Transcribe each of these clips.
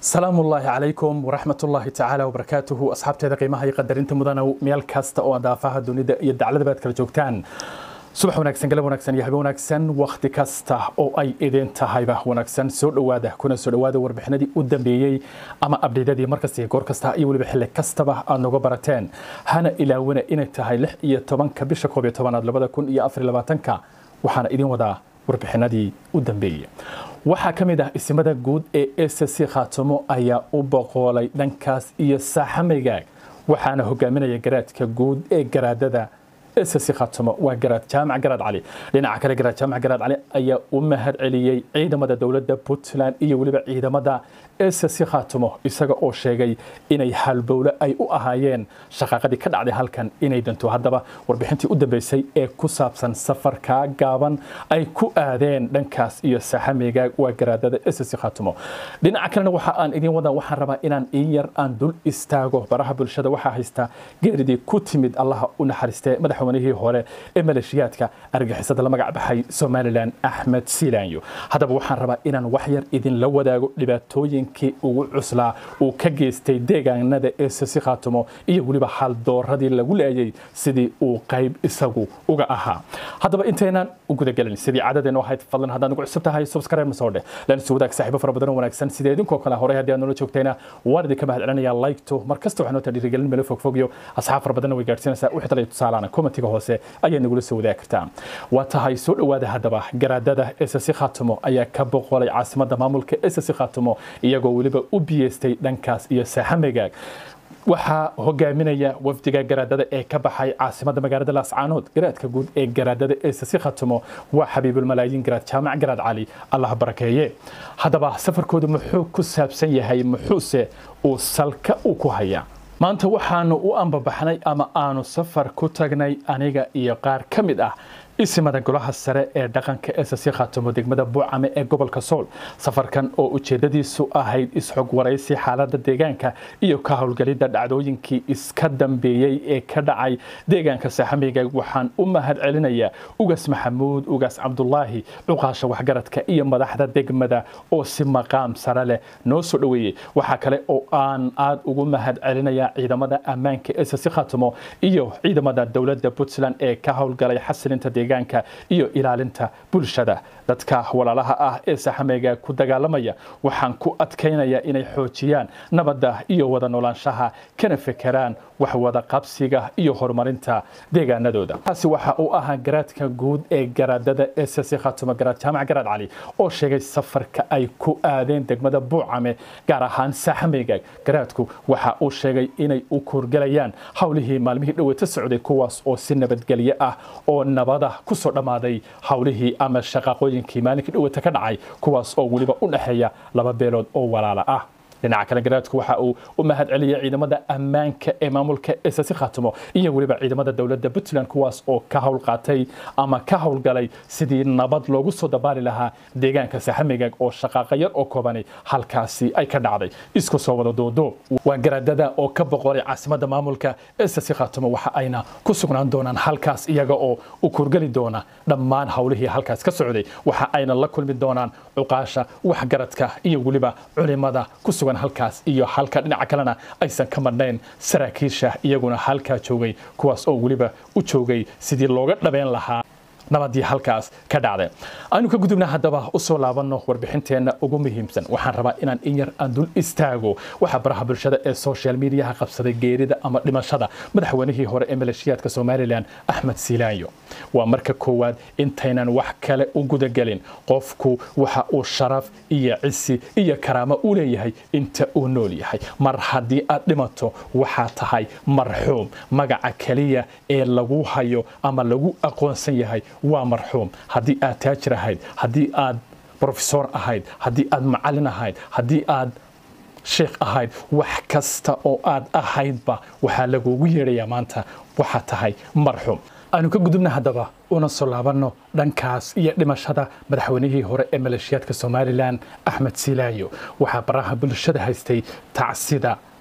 salaamu ullaahi calaykum waraxmat ullaahi tacaala wabarakaatuhu asxaabteeda qiimaha iyo qadarinta mudanow meel kasta oo daafaha dunida iyo dacladaba aad kala joogtaan subax wanaagsan galab wanaagsan iyo habe wanaagsan wakhti kasta oo ay idin tahayba wanaagsan soo dhowaada kuna soo dhowaada warbixinadii u dambeeyey ama abdheydadii markasta iyo goor kasta iyo weliba xilli kastaba aad noga barateen hana ilaawina inay tahay lix iyo tobanka bisha koob iyo tobanaad labada kun iyo afar iyo labaatanka waxaana idin wadaa warbixinadii u dambeeyey waxaa ka mid ah isimada guud ee ssc khaatamo ayaa u boqoolay dhankaas iyo saaxamaygaag waxaana hogaaminaya garaadka guud ee garaadada ssc khaatamo waa garaad jaamac garaad cali dhinaca kale garaad jaamac garaad cali ayaa u mahad celiyey ciidamada dowladda puntland iyo weliba ciidamada ssc khaatamo isaga oo sheegay inay halbowle ay u ahaayeen shaqaaqadii ka dhacday halkan inay danto haddaba warbixintii u dambeysay ee ku saabsan safarkaa gaaban ay ku aadeen dhankaas iyo saxameyga waa garaadada ssc khaatamo dhinaca kalena waxa aan idin wadan waxaan rabaa inaan in yar aan dul istaago baraha bulshada waxaa haysta geeridii ku timid allaha u naxariistee madaxweynihii hore ee maleeshiyaadka argixisada la magac baxay somalilan axmed silaanyo haddaba waxaan rabaa inaan wax yar idinla wadaago dhibaatooyin ugu cuslaa uu ka geystay deegaanada ee sasi khaatamo iyo weliba haldooradii lagu leeyay sidii uu qayb isagu uga ahaa haddaba intaynaan u gudagelin sidii caadadeenu ahayd fadlan haddaad nagu cusub tahay subscribe masoo dheh lana wadaag saaxiibo fara badan oo wanaagsan sidee idinkoo kale horey haddii aad noola joogtayna waan idinka mahad celinaya like-to mar kasta waxaa noo taa dhiirigelin meel fogfogyo asxaab fara badanna way gaadhsiinaysaa wixii talay tusaalaana commentiga hoose ayaad nagula soo wadaagi kartaa waa tahay soo dhowaada haddaba garaadada ssc khaatamo ayaa ka boqolay caasimada maamulka ssc khaatamo iyagoo weliba u biyeystay dhankaas iyo saaxamegaag waxaa hogaaminaya wafdiga garaadada ee ka baxay caasimada magaalada laascaanood garaadka guud ee garaadada ee sasi khatamo waa xabiibulmalaayiin garaad jaamac garaad cali allah barakeeye haddaba safarkoodu muxuu ku saabsan yahay muxuuse uu salka uu ku hayaa maanta waxaanu u ambabaxnay ama aanu safar ku tagnay aniga iyo qaar ka mid ah isimada golaha sare ee dhaqanka ssc khaatamo degmada buucame ee gobolka sool safarkan oo ujeedadiisu ahayd isxog waraysi xaalada deegaanka iyo ka howlgelidda dhacdooyinkii iska dambeeyey ee ka dhacay deegaanka saaxameyga waxaan u mahad celinayaa ugaas maxamuud ugaas cabdulaahi cuqaasha waxgaradka iyo madaxda degmada oo si maqaam sare leh noo soo dhoweeyey waxaa kale oo aan aad ugu mahad celinayaa ciidamada ammaanka ssc khaatamo iyo ciidamada dowladda puntland ee ka howlgalay xasilinta deegaanka iyo ilaalinta bulshada dadka walaalaha ah ee saxameyga ku dagaalamaya waxaan ku adkaynayaa inay xoojiyaan nabadda iyo wada noolaanshaha kana fekeraan wax wada qabsiga iyo horumarinta deegaanadooda taasi waxa uu ahaa garaadka guud ee garaadada ssc khaatamo garaad jaamac garaad cali oo sheegay safarka ay ku aadeen degmada buucame gaar ahaan saxameyga garaadku waxa uu sheegay inay u kuurgalayaan howlihii maalmihii dhoweeta socday kuwaas oo si nabadgelyo ah oo nabada kusoo dhammaaday howlihii ama shaqaaqooyinkii maalinkii dhowata ka dhacay kuwaas oo weliba u dhexeeya laba beelood oo walaala ah dhinaca kale garaadku waxa uu u mahad celiyay ciidamada ammaanka ee maamulka ssc khaatamo iyo weliba ciidamada dowladda puntland kuwaas oo ka howl qaatay ama ka howlgalay sidii nabad loogu soo dabaali lahaa deegaanka saxameygaag oo shaqaaqa yar oo koobani halkaasi ay ka dhacday isku soo wada doodo waa garaadada oo ka boqolay caasimada maamulka ssc khaatamo waxa ayna ku sugnaan doonaan halkaas iyaga oo u kurgeli doona dhammaan howlihii halkaas ka socday waxa ayna la kulmi doonaan cuqaasha waxgaradka iyo weliba culimada ku sugan halkaas iyo halka dhinaca kalena aysan ka madhnayn saraakiisha iyaguna halkaa joogay kuwaas oo weliba u joogay sidii looga dhabeyn lahaa nabadii halkaas ka dhacday aynu ka gudubna haddaba usoo laabanno warbixinteenna ugu muhiimsan waxaan rabaa inaan in yar aan dul istaago waxaa baraha bulshada ee social mediaha qabsaday geerida ama dhimashada madaxweynihii hore ee maleeshiyaadka somalilan axmed silaanyo waa marka koowaad intaynan wax kale u gudagelin qofku waxa uu sharaf iyo cisi iyo karaamo u leeyahay inta uu nool yahay mar haddii aad dhimato waxaa tahay marxuum magaca keliya ee lagu hayo ama lagu aqoonsan yahay waa marxuum haddii aad taajir ahayd haddii aad brofesor ahayd haddii aad macallin ahayd haddii aad sheekh ahayd wax kasta oo aad ahaydba waxaa lagugu yeedhayaa maanta waxaa tahay marxuum aanu ka gudubna haddaba una soo laabanno dhankaas iyo dhimashada madaxweynihii hore ee maleeshiyaadka somalilan axmed silaayo waxaa baraha bulshada haystay tacsida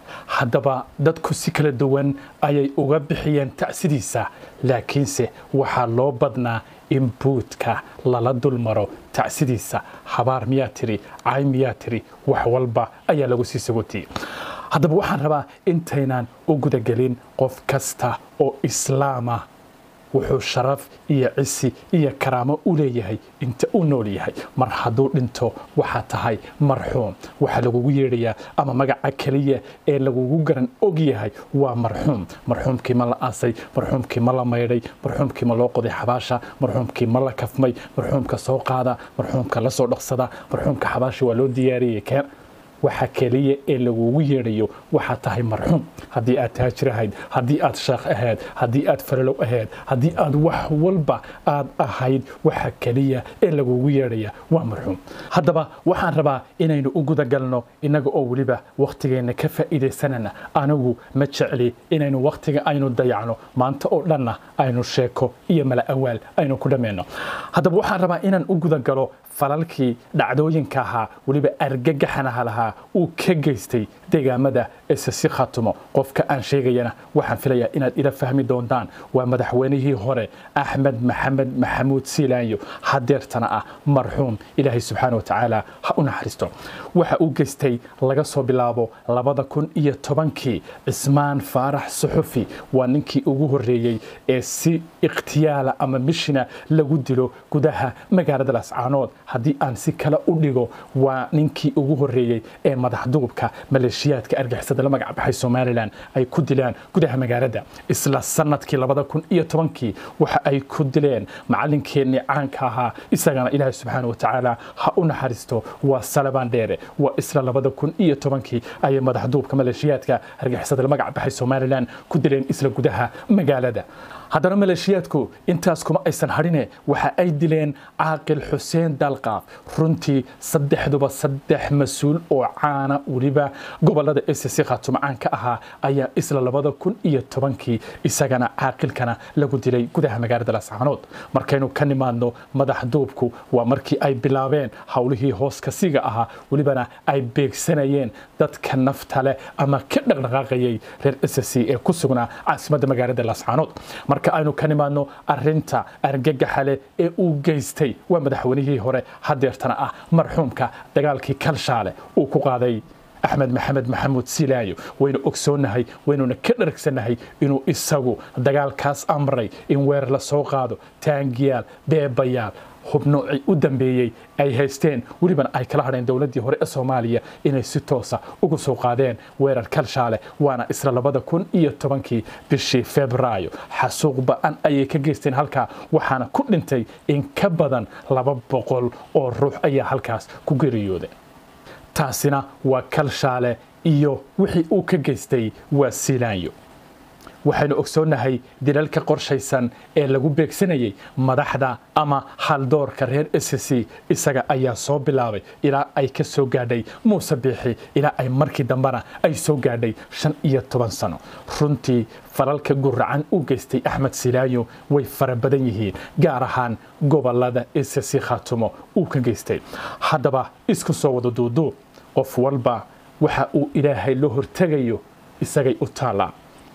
haddaba dadku si kala duwan ayay uga bixiyeen tacsidiisa laakiinse waxaa loo badnaa in buudka lala dulmaro tacsidiisa habaar miyaa tiri cay miyaa tiri wax walba ayaa lagu sii sagotiyey haddaba waxaan rabaa intaynaan u gudagelin qof kasta oo islaama wuxuu sharaf iyo cisi iyo karaamo u leeyahay inta uu nool yahay mar hadduu dhinto waxaa tahay marxuum waxaa lagugu yeedhayaa ama magaca keliya ee lagugu garan og yahay waa marxuum marxuumkii ma la aasay marxuumkii ma la maydhay marxuumkii ma loo qoday xabaasha marxuumkii ma la kafmay marxuumka soo qaada marxuumka la soo dhaqsada marxuumka xabaasha waa loo diyaariyey keen waxa keliya ee lagugu yeedhayo waxaa tahay marxuum haddii aad taajir ahayd haddii aad sheekh ahayd haddii aad faralow ahayd haddii aad wax walba aad ahayd waxa keliya ee lagugu yeedhaya waa marxuum haddaba waxaan rabaa inaynu u gudagalno innaga oo weliba wakhtigeenna ka faa'iidaysanana anigu ma jecli inaynu wakhtiga aynu dayacno maanta oo dhanna aynu sheeko iyo mala awaal aynu ku dhammayno haddaba waxaan rabaa inaan u gudagalo falalkii dhacdooyinka ahaa weliba argagaxanaha lahaa uu ka geystay deegaamada esasi khatumo qofka aan sheegayana waxaan filayaa inaad ila fahmi doontaan waa madaxweynihii hore axmed maxamed maxamuud siilaanyo hadeertana ah marxuum ilaahay subxaana watacaala ha u naxariisto waxa uu geystay laga soo bilaabo labada kun iyo tobankii cismaan faarax suxufi waa ninkii ugu horeeyey ee si ikhtiyaala ama mishina lagu dilo gudaha magaalada lascaanood haddii aan si kale u dhigo waa ninkii ugu horeeyey ee madaxduubka maleeshiyaadka argixisada la magac baxay somalilan ay ku dilaan gudaha magaalada isla sanadkii labada kun iyo tobankii waxa ay ku dileen macalinkeenii caanka ahaa isagana ilaahay subxaana watacaala ha u naxariisto waa salabaan dheere waa isla labada kun iyo tobankii ayay madaxduubka maleeshiyaadka argixisada la magac baxay somalilan ku dileen isla gudaha magaalada haddana maleeshiyaadku intaas kuma aysan hadhine waxa ay dileen caaqil xuseen dalqaaf runtii saddexduba saddex mas-uul oo caana weliba gobolada sc khaatumo caan ka ahaa ayaa isla labada kun iyo tobankii isagana caaqilkana lagu dilay gudaha magaalada lascaanood markaynu ka nimaadno madaxduubku waa markii ay bilaabeen howlihii hooskasiga ahaa welibana ay beegsanayeen dadka nafta leh ama ka dhaqdhaqaaqayay reer sc ee ku sugnaa caasimadda magaalada lascaanood marka aynu ka nimaadno arinta argagaxa leh ee uu geystay waa madaxweynihii hore hadeertana ah marxuumka dagaalkii kalshaale uu ku qaaday axmed maxamed maxamuud silaayo waynu ogsoonnahay waynuna ka dharagsannahay inuu isagu dagaalkaas amray in weer la soo qaado taangiyaal beebayaal hubnoocii u dambeeyey ay haysteen welibana ay kala hadheen dowladdii hore ee soomaaliya inay si toosa uga soo qaadeen weerar kalshaale waana isla labada kun iyo tobankii bishii febraayo xasuuq ba-an ayay ka geysteen halkaa waxaana ku dhintay in ka badan laba boqol oo ruux ayaa halkaas ku geriyooday taasina waa kalshaale iyo wixii uu ka geystay waa siilaanyo waxaynu ogsoonnahay dilalka qorshaysan ee lagu beegsanayay madaxda ama haldoorka reer sc isaga ayaa soo bilaabay ilaa ay ka soo gaadhay muuse biixi ilaa ay markii dambena ay soo gaadhay shan iyo toban sano runtii falalka guracan u geystay axmed silaayo way fara badan yihiin gaar ahaan gobolada sc khaatumo uu ka geystay haddaba isku soo wada duuduub qof walba waxa uu ilaahay la hortegayo isagay u taallaa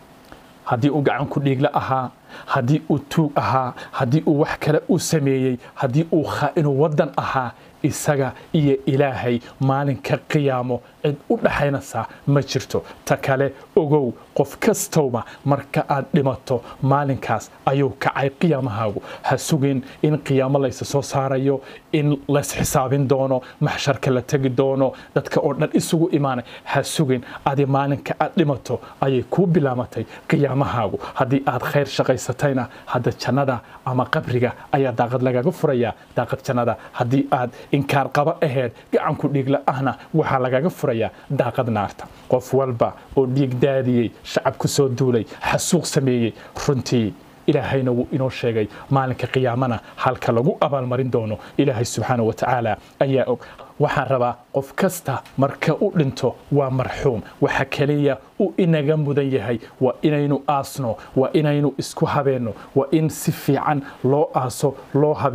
haddii uu gacan ku dhiigla ahaa haddii uu tuug ahaa haddii uu wax kale u sameeyey haddii uu khaa'inu waddan ahaa isaga iyo ilaahay maalinka qiyaamo cid u dhaxaynaysaa ma jirto ta kale ogow qof kastowba marka aad dhimato maalinkaas ayuu kacay qiyaamahaagu ha sugin in qiyaamo laysa soo saarayo in lays xisaabin doono maxsharka la tegi doono dadka oo dhan isugu imaanay ha sugin adi maalinka aad dhimato ayay kuu bilaamatay qiyaamahaagu haddii aad khayr shaqaysatayna hadda jannada ama qabriga ayaa daaqad lagaga furayaa daaqad jannada haddii aad inkaar qaba aheyd gacanku dhiigla ahna waxaa lagaga furayaa daaqad naarta qof walba oo dhiig daadiyey shacab ku soo duulay xasuuq sameeyey runtii ilaahayna wuu inoo sheegay maalinka qiyaamana halka lagu abaalmarin doono ilaahay subxaana wa tacaala ayaa og waxaan rabaa qof kasta marka u dhinto waa marxuum waxa keliya uu inaga mudan yahay waa inaynu aasno waa inaynu isku habeenno waa in si fiican loo aaso loo habeeyo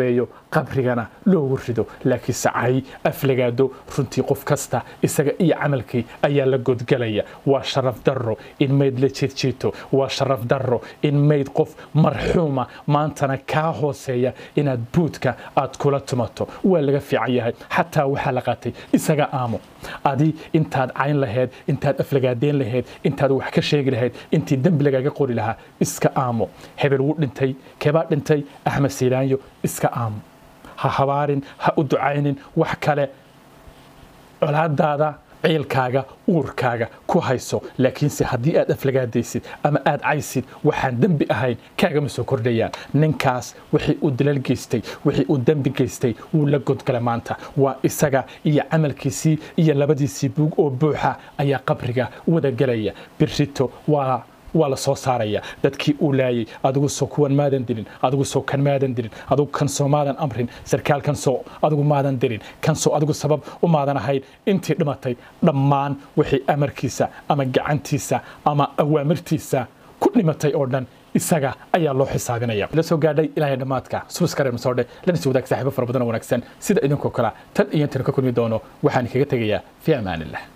qabrigana loogu rido laakiinse cay aflagaado runtii qof kasta isaga iyo camalkii ayaa la godgalaya waa sharaf darro in mayd la jiirjiito waa sharaf darro in mayd qof marxuuma maantana kaa hooseeya inaad buudka aad kula tumato waa laga fiican yahay xataa waxaa la qaatay isaga aamo adi intaad cayn lahayd intaad aflagaadeen lahayd intaad wax ka sheegi lahayd intii dembi lagaaga qori lahaa iska aamo hebel wuu dhintay keebaa dhintay axmed siilaanyo iska aamo ha habaarin ha u ducaynin wax kale colaadaada ciilkaaga uurkaaga ku hayso laakiinse haddii aad aflagaadaysid ama aad caysid waxaan dembi ahayn kaagama soo kordhayaan ninkaas wixii uu dalal geystay wixii uu dembi geystay wuu la godgala maanta waa isaga iyo camalkiisii iyo labadiisii buug oo buuxa ayaa qabriga wada gelaya birrito waa waa la soo saaraya dadkii uu laayay adigu soo kuwan maadan dilin adigu soo kan maadan dilin adigu kan soo maadan amrin sarkaal kan soo adigu maadan dilin kan soo adigu sabab u maadan ahayn intii dhimatay dhammaan wixii amarkiisa ama gacantiisa ama awaamirtiisa ku dhimatay oo dhan isaga ayaa loo xisaabinaya la soo gaadhay ilaahay dhammaadka subaskare masoodhe lana sii wadaag saaxiibo fara badan oo wanaagsan sida idinkoo kale tan iyo intan ka kulmi doono waxaan kaga tegayaa fi amaanillah